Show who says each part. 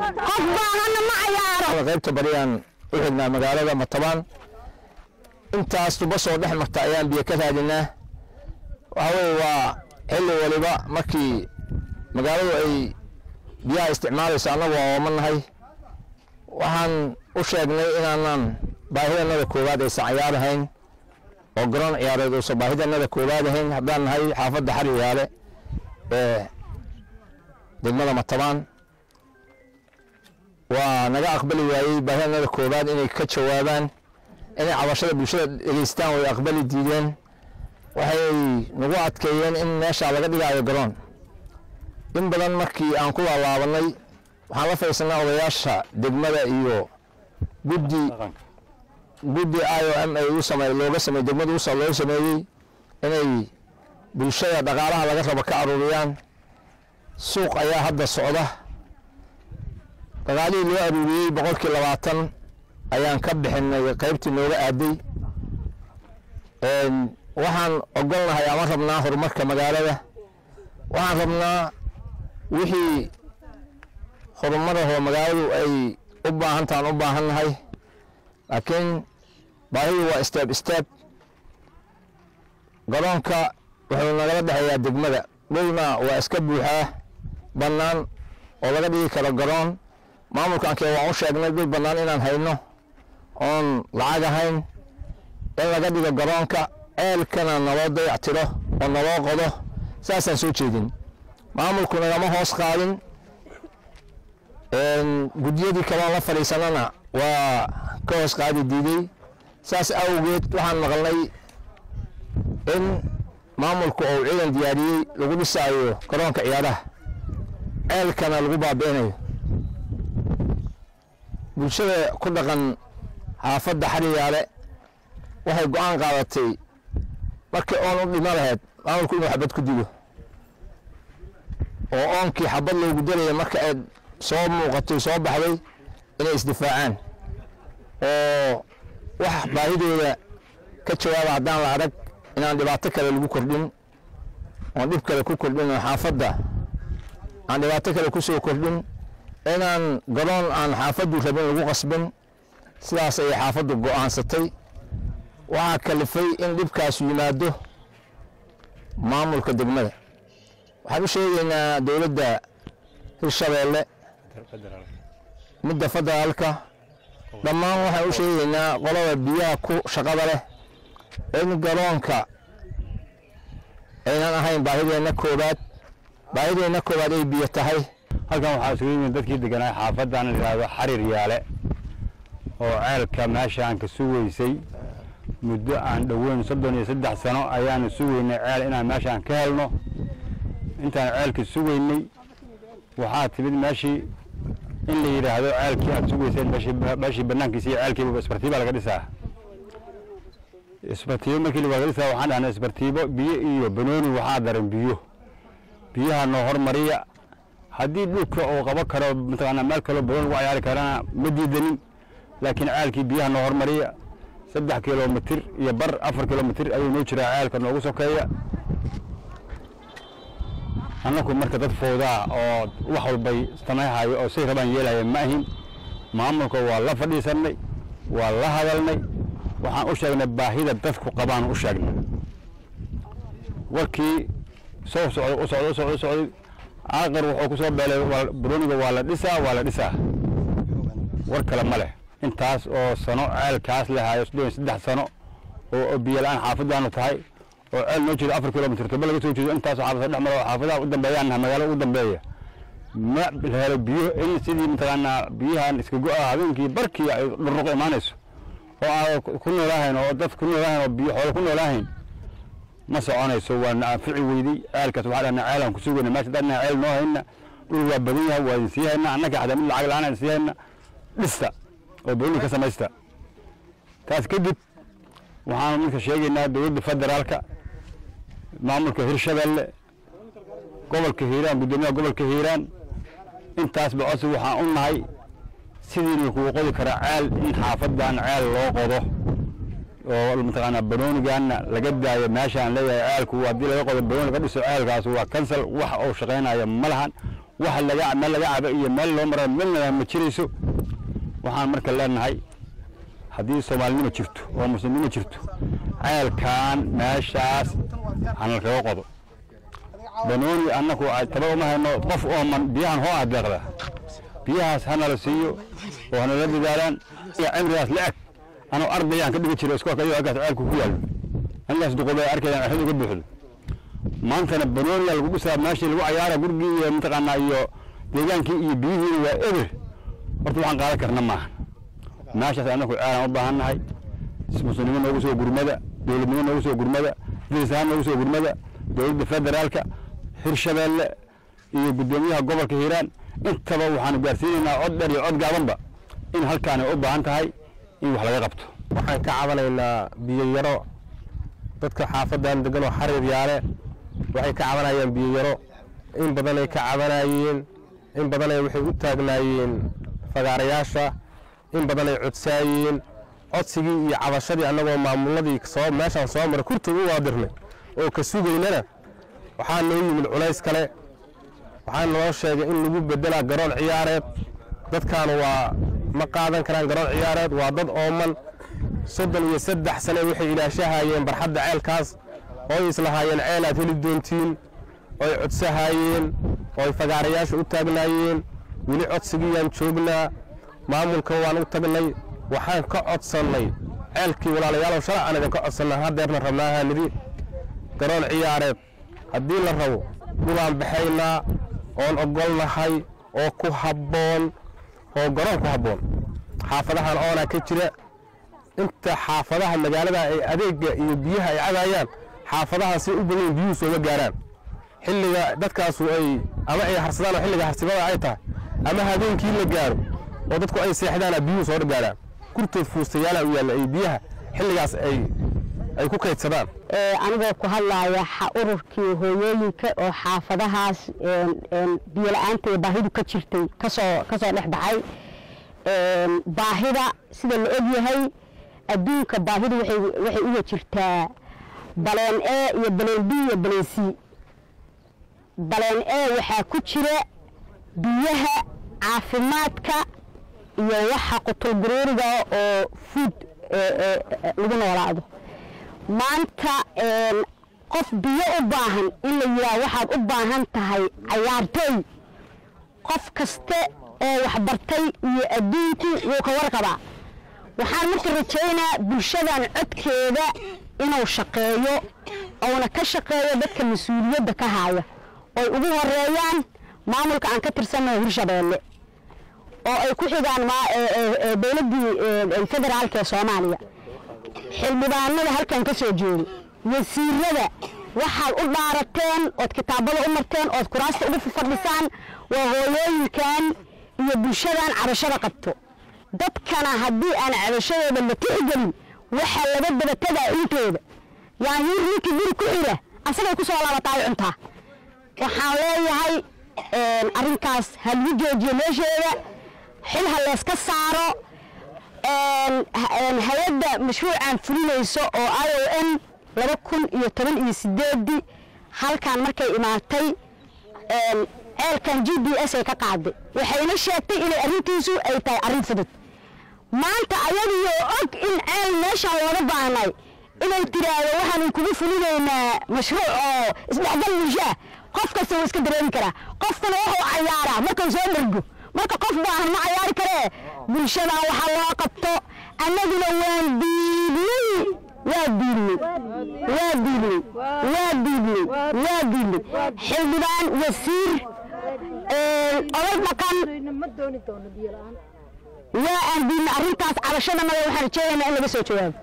Speaker 1: qof baahana ma cayaaro
Speaker 2: qaybta bariyaan u xignaa magaalada matabaan intaas tuba soo dhex marta ayaan biyo ka raadinaa waxa weye waa xilli waliba markii magaaladu ay biyaha isticmaalayso annagu waa ooma nahay waxaan u sheegnay inaanan baahidanada koowaad aysan cayaar ahayn oo garoon ciyaareed uusan baahidanada koowaad ahayn haddaan nahay xaafadda xariyaale ee degmada matabaan waa naga aqbali waayey baahidanada koowaad inay ka jawaabaan inay cabashada bulshada dhegeystaan way aqbali diideen waxay nagu adkeeyeen in meesha laga dhigaayo garoon in badan markii aan ku laalaabanay waxaan la fadhiisanaa odayaasha degmada iyo guddi guddi i o m ay u same looga samey degmada usa loo sameeyey inay bulshada dhaqaalaha laga rabo ka aruuriyaan suuq ayaa hadda socda dhaqaalihii loo aruuriyey boqolkii labaatan ayaan ka bixinay qaybtii nooga aaday waxaan ogolnahay ama rabnaa horumarka magaalada waxaan rabnaa wixii horumarahoo magaaladu ay u baahantaan u baahannahay laakiin baahidu waa steeb steeb garoonka wuxuu nagala dhexeeyaa degmada dhulna waa iska buuxaa bannaan oo laga dhigi karo garoon maamulkankee waan u sheegnay dhul bannaan inaan hayno oon lacag ahayn in laga dhigo garoonka ceelkana naloo dayactiro oo naloo qodo saasaan soo jeedin maamulku nagama hoos qaadin guddiyadii kaloon la fadhiisanana waa ka hoos qaadi diiday saas awgeed waxaan maqalnay in maamulku uu ciidan diyaariyey lagu dhisaayo garoonka ciyaaraha ceelkana lagu baabi'inayo bulshada ku dhaqan xaafadda xariyaale waxay go-aan qaadatay markii oon u dhimo lahayd maamulku inuu xabad ku dilo oo oonkii xabad loogu dalaya marka ay soo muuqatay soo baxday inay isdifaacaan oo wax baahidooda ka jawaaba haddaan la arag inaan dhibaato kale lagu kordhin oon dhib kale ku kordhin oo xaafadda aan dhibaato kale ku soo kordhin inaan garoon aan xaafaddu rabin lagu qasbin sidaas ayay xaafaddu go'aansatay waxaa kalifay in dhibkaasu yimaado maamulka degmada waxaan u sheegaynaa dowladda hirshabeelle midda federaalka dhammaan waxaan u sheegaynaa qolada biyaha ku shaqada leh in garoonka aynan ahayn baahideenna koowaad baahideenna koowaad ay biyo tahay
Speaker 3: halkan waxaa isugu yimid dadkii deganaa xaafadan la yidhaahdo xarir yaale oo ceelka meeshaan ka sugaysay muddo aan dhoweyn soddon iyo saddex sano ayaanu sugaynay ceel inaan meeshaan ka helno intaan ceelka sugaynay waxaa timid meeshii in la yidhaahdo ceelkii aad sugayseen meeshii meeshii banaankiisa iyo ceelkiiba isbartiiba laga dhisaa isbartiibo markii laga dhisaa waxaan dhahnay isbartiibo biyo iyo banooni waxaa daran biyo biyaha noo hormariya haddii dhulka uu qabo karo mataqaanaa meel kaloo badan lagu cayaari karana ma diidanin laakiin ceelkii biyaha noo hormariya saddex kilomitir iyo bar afar kilomitir ayuu noo jiraa ceelka noogu sokeeya annaku marka dad fowdaa oo wax walbay samayhayo oo say rabaan yeelaya ma ahin maamulka waa la fadhiisannay waa la hadalnay waxaan u sheegnay baahida dadku qabaan u sheegnay warkii soo socday u socday u socday u socday aaqar wuxuu ku soo beelay buroniga waa la dhisaa waa la dhisaa war kale ma leh intaas oo sano ceelkaas lehayo soddon saddex sano oo biyo la-aan xaafadaanu tahay oo ceel noo jeedo afar kilomitr toba laga soo jeedo intaasoo xaafada dhex maro xaafadaha u dambeeyaan magaalada ugu dambeeya ma la helo biyo in sidii mataqaanaa biyahan iska go-a habeenkii barkii ay dhuruq imaanayso oo aan ku noolaahayn oo dad ku noolaahayn oo biyo xoolo ku noolaahayn ma soconayso waana anfici weydey ceelkaas waxaa dhahna ceelaan ku sugayna meesha dadna ceel noo hayna dhul waa badan yahay waa idin sii hayna annaka xataa mid lacag la-aan sii hayna dhista oo booni ka samaysta taas kadib waxaanu midka sheegaynaa dowladda federaalka maamulka hirshabelle gobolka hiiraan guddoomiyaha gobolka hiiraan intaasba codsi waxaan u nahay sidiina kuu qodi kara ceel in xaafadan ceel loo qodo oo mataqaanaa banoonigaana laga daayo meeshaan leeyahay ceelku haddii laga qodo banooni laga dhiso ceelkaas waa kansal wax uu shaqaynaya ma lahan wax laga meel laga cabo iyo meel loo mara midna ma jirayso waxaan marka leenahay haddii soomaalinimo jirto oo muslimnimo jirto ceelkan meeshaas hana kaga qodo banooni annaku taba uma hayno qof ooman biyahan hoo ah deeqda biyahaas hanala siiyo oo hanala dadaalaan iyo cimrigaas la eg anoo ardayaan ka dhigi jiray iskoolka iyo halkaas ceelku ku yaallo anigaas duqoobay arkayaan axid uga buuxdo maantana banooniya lagu dhisaa meeshii lagu cayaara gurigii iyo mataqaanaa iyo deegaankii iyo biyihiina waa eber horta waxaan qaadan karna maaha meeshaas annaku ceelaan u baahan nahay muslimnimo noogu soo gurmada dowladnimo noogu soo gurmada dirisahaan noogu soo gurmada dowladda federaalka hirshabeelle iyo guddoomiyaha gobolka hiiraan intaba waxaanu gaarsiinaynaa cod dheer iyo cod gaabanba in halkaani u baahan tahay in wax laga qabto
Speaker 4: waxaan ka cabanaynaa biyo yaro dadka xaafadan degan oo xariir yaale waxay ka cabanayaan biyo yaro in badanay ka cabanayeen in badanay waxay u taagnaayeen fagaarayaasha in badanay codsaayeen codsigii iyo cabashadii annagoo maamuladii soo meeshaan soo mara kurta u waadirnay oo ka sugaynana waxaa noo yimid culays kale waxaa noo sheegay in lagu bedelaa garoon ciyaareed dadkaanu waa ma qaadan karaan garoon ciyaareed waa dad ooman soddon iyo saddex sane waxay ilaashahayeen barxadda ceelkaas ooy islahaayeen ceel aad heli doontiin ooy codsahaayeen ooy fagaarayaasha u taagnaayeen weli codsigiyaan joognaa maamulka waan u tagnay waxaan ka codsannay ceelkii walaalayaalow shalay aan idinka codsannaa haddeerna rabnaahaa nidi garoon ciyaareed haddii la rabo dhulaan baxaynaa oon ogolnahay oo ku habboon oo garoon ku habboon xaafadahan oonaa ka jira inta xaafadaha magaalada ay adeegga iyo biyaha ay cadaayaan xaafadahan si u badan biyuhu sooma gaaraan xilliga dadkaasu ay ama ay harsadaan oo xilliga harsibada ay tahay ama habeenkii la gaaro oo dadku ay seexdaana biyuhu soo gaaraan kurtood fuustayaala u yaalla ay biyaha xilligaas ay ay ku kaydsadaan
Speaker 1: anigoo ku hadlaaya ururkii hooyooyinka oo xaafadahaas biyo la-aanta ee baahidu ka jirtay kasoo kasoo dhex baxay baahida sida la og yahay adduunka baahidu waxay waxay uga jirtaa baleen e iyo baleen b iyo baleen c baleen e waxaa ku jira biyaha caafimaadka iyo waxa qutulguruuriga oo food lagu noolaado maanta qof biyo u baahan in la yidhaah waxaad u baahan tahay cayaartooy qof kaste oo waxbartay iyo adduunkii wuu ka warqabaa waxaan marka rajaynaa bulshadan codkeeda inuu shaqeeyo uuna ka shaqeeyo dadka mas-uuliyadda ka haaya oy ugu horeeyaan maamulka aan ka tirsannahay hirshabeelle oo ay ku xigaan dowladdii federaalka ee soomaaliya xildhibaanada halkan ka soo jeedo wasiirada waxaad u dhaarateen ood kitaabada u marteen ood kuraasta ugu fadhisaan waa hooyooyinkan iyo bulshadan cabashada qabto dadkana haddii aan cabashadooda la tixgelin waxaa laga dabatadaa intooda yaanyuur ninkii guri ku xira asagay ku soo laabataay cuntaa waxaan leeyahay arrinkaas ha lagu joojiyo meesheeda xil ha layska saaro hay-adda mashruucan fulinayso oo i o n laba kun iyo toban iyo sideedii halkan markay imaatay ceelkan g b s ay ka qaaday waxayna sheegtay inay arrintiisu ay tahay arrin fudud maanta ayadiyo og in ceel meeshaan looga baahnay inay tiraahdo waxaanu kugu fulinaynaa mashruuc oo isdhexgal bulshaa qof kasta wuu iska dareemi karaa qofkuna wuxuu cayaaraa markuu soo dhergo marka qof baahan ma cayaari karee bulshadan waxaa loo qabto annaguna waan diidnay waa diidnay waa diidnay waa diidnay waa diidnay xildhibaan wasiir oday dhaqan waa aan diidnay arrintaas cabashadana waxaan rajeynaynaa in laga soo jawaabo